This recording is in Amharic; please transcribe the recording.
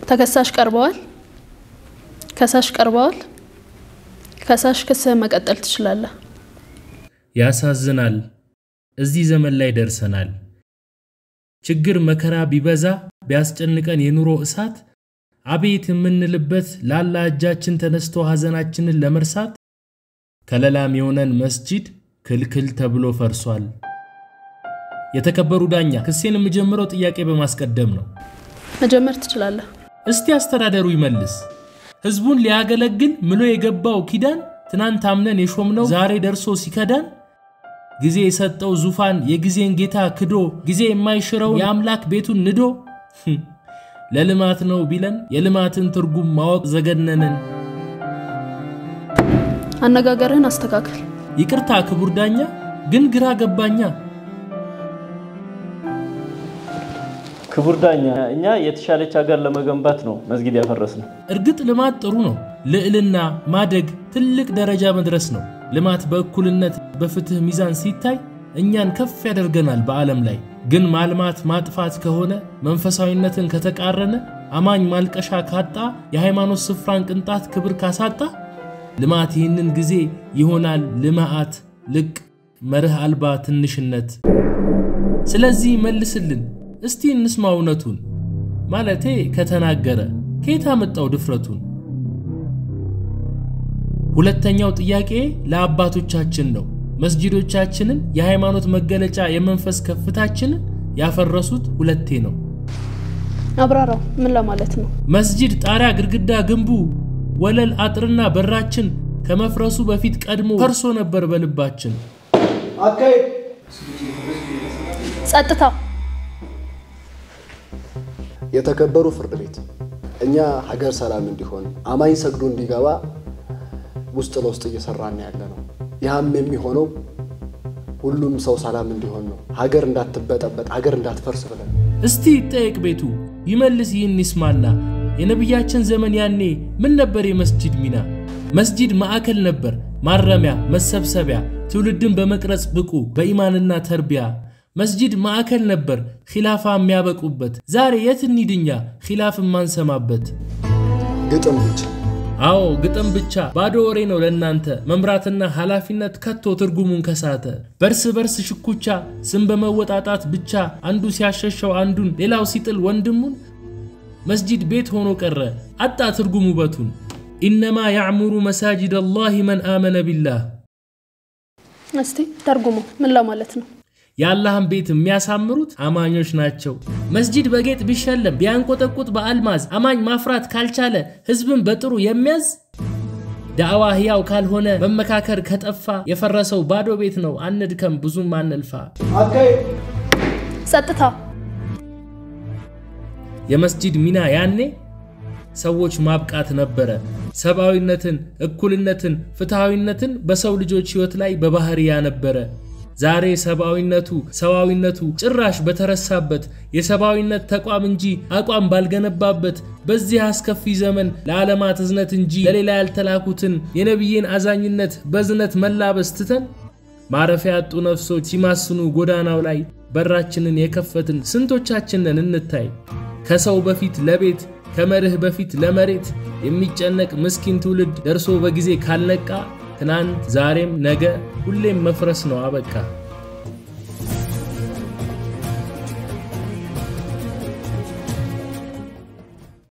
ተከሳሽ ቀርበዋል። ከሳሽ ቀርበዋል። ከሳሽ ክስህ መቀጠል ትችላለህ። ያሳዝናል። እዚህ ዘመን ላይ ደርሰናል። ችግር መከራ ቢበዛ ቢያስጨንቀን የኑሮ እሳት አቤት የምንልበት ላላ እጃችን ተነስቶ ሐዘናችንን ለመርሳት ከለላም የሆነን መስጂድ ክልክል ተብሎ ፈርሷል። የተከበሩ ዳኛ ክሴን የምጀምረው ጥያቄ በማስቀደም ነው። መጀመር ትችላለህ። እስቲ አስተዳደሩ ይመልስ። ህዝቡን ሊያገለግል ምሎ የገባው ኪዳን ትናንት አምነን የሾምነው ዛሬ ደርሶ ሲከዳን ጊዜ የሰጠው ዙፋን የጊዜን ጌታ ክዶ ጊዜ የማይሽረው የአምላክ ቤቱን ንዶ ለልማት ነው ቢለን የልማትን ትርጉም ማወቅ ዘገነነን። አነጋገርህን አስተካክል። ይቅርታ ክቡር ዳኛ፣ ግን ግራ ገባኛ። ክቡር ዳኛ፣ እኛ የተሻለች ሀገር ለመገንባት ነው መስጊድ ያፈረስነው። እርግጥ ልማት ጥሩ ነው። ልዕልና፣ ማደግ፣ ትልቅ ደረጃ መድረስ ነው። ልማት በእኩልነት በፍትህ ሚዛን ሲታይ እኛን ከፍ ያደርገናል በዓለም ላይ። ግን ማልማት ማጥፋት ከሆነ መንፈሳዊነትን ከተቃረነ አማኝ ማልቀሻ ካጣ የሃይማኖት ስፍራን ቅንጣት ክብር ካሳጣ ልማት ይህንን ጊዜ ይሆናል ልማዓት ልቅ መርህ አልባ ትንሽነት። ስለዚህ መልስልን እስቲ እንስማ እውነቱን ማለቴ ከተናገረ ከየት አመጣው ድፍረቱን? ሁለተኛው ጥያቄ ለአባቶቻችን ነው። መስጂዶቻችንን የሃይማኖት መገለጫ የመንፈስ ከፍታችንን ያፈረሱት ሁለቴ ነው። አብራራው። ምን ለማለት ነው? መስጂድ ጣሪያ፣ ግድግዳ፣ ግንቡ፣ ወለል፣ አጥርና በራችን ከመፍረሱ በፊት ቀድሞ ፈርሶ ነበር በልባችን። ጸጥታ። የተከበሩ ፍርድ ቤት፣ እኛ ሀገር ሰላም እንዲሆን አማኝ ሰግዶ እንዲገባ ውስጥ ለውስጥ እየሰራን ያለ ነው። ያም የሚሆነው ሁሉም ሰው ሰላም እንዲሆን ነው። ሀገር እንዳትበጠበጥ፣ ሀገር እንዳትፈርስ ብለን እስቲ ይጠየቅ ቤቱ ይመልስ ይህን ይስማና የነቢያችን ዘመን ያኔ ምን ነበር የመስጂድ ሚና? መስጂድ ማዕከል ነበር፣ ማረሚያ፣ መሰብሰቢያ፣ ትውልድን በመቅረጽ ብቁ በኢማንና ተርቢያ። መስጂድ ማዕከል ነበር ኺላፋ የሚያበቁበት። ዛሬ የት እንሂድኛ ኺላፍ የማንሰማበት? ግጥም ብቻ አዎ ግጥም ብቻ ባዶ ወሬ ነው ለእናንተ መምራትና ኃላፊነት ከቶ ትርጉሙን ከሳተ በርስ በርስ ሽኩቻ ስም በመወጣጣት ብቻ አንዱ ሲያሸሸው አንዱን ሌላው ሲጥል ወንድሙን መስጂድ ቤት ሆኖ ቀረ አጣ ትርጉም ውበቱን። ኢነማ ያዕሙሩ መሳጅድ አላህ መን አመነ ቢላህ። እስቲ ተርጉሞ ምን ለማለት ነው? የአላህን ቤት የሚያሳምሩት አማኞች ናቸው። መስጂድ በጌጥ ቢሸለም ቢያንቆጠቁጥ በአልማዝ አማኝ ማፍራት ካልቻለ ህዝብን በጥሩ የሚያዝ ዳዕዋ ህያው ካልሆነ መመካከር ከጠፋ የፈረሰው ባዶ ቤት ነው። አንድከም ብዙም አንልፋ። ጸጥታ። የመስጂድ ሚና ያኔ ሰዎች ማብቃት ነበረ። ሰብአዊነትን፣ እኩልነትን፣ ፍትሐዊነትን በሰው ልጆች ህይወት ላይ በባህሪ ያነበረ ዛሬ ሰብአዊነቱ ሰዋዊነቱ ጭራሽ በተረሳበት የሰብአዊነት ተቋም እንጂ አቋም ባልገነባበት በዚህ አስከፊ ዘመን ለዓለማት እዝነት እንጂ ለሌላ ያልተላኩትን የነቢይን አዛኝነት በዝነት መላበስ ትተን ማረፊያ ያጡ ነፍሶች ሲማስኑ ጎዳናው ላይ በራችንን የከፈትን ስንቶቻችንን እንታይ። ከሰው በፊት ለቤት ከመርህ በፊት ለመሬት የሚጨነቅ ምስኪን ትውልድ ደርሶ በጊዜ ካልነቃ ትናንት ዛሬም ነገ ሁሌም መፍረስ ነው አበቃ።